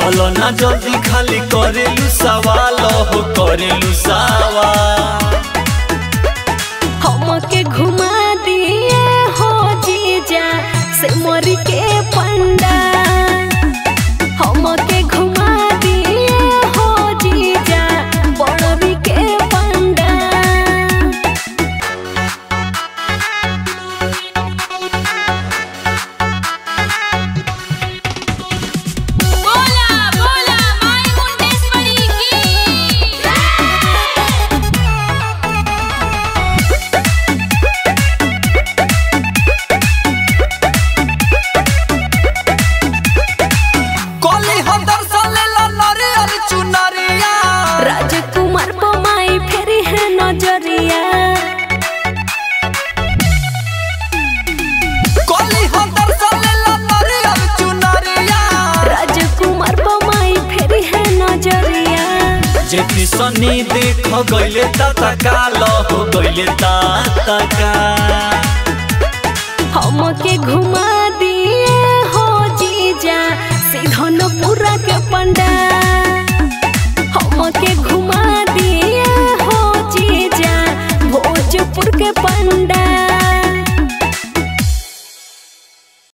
चलो ना जल्दी खाली करेलू सवाल हो करेलू सवाल हमके घुमा दिए हो जीजा से मोरी के पंडा हमके घुमा दिए हो जीजा बड़वी के पंडा बोला बोला माई मुंडेश्वरी की कोली हो दर्शन लेला नारियल चुनरिया राजकुमार बमाई फेरी है नजरिया कोली हो दर्शन लेला नारियल चुनरिया राजकुमार बमाई फेरी है नजरिया जेती सनी देख गइले ता काल हो गइले ता का हमके घुमा दिए हो जीजा सिधनपुरा के पंडा हमके घुमा दिए हो जीजा भोजपुर के पंडा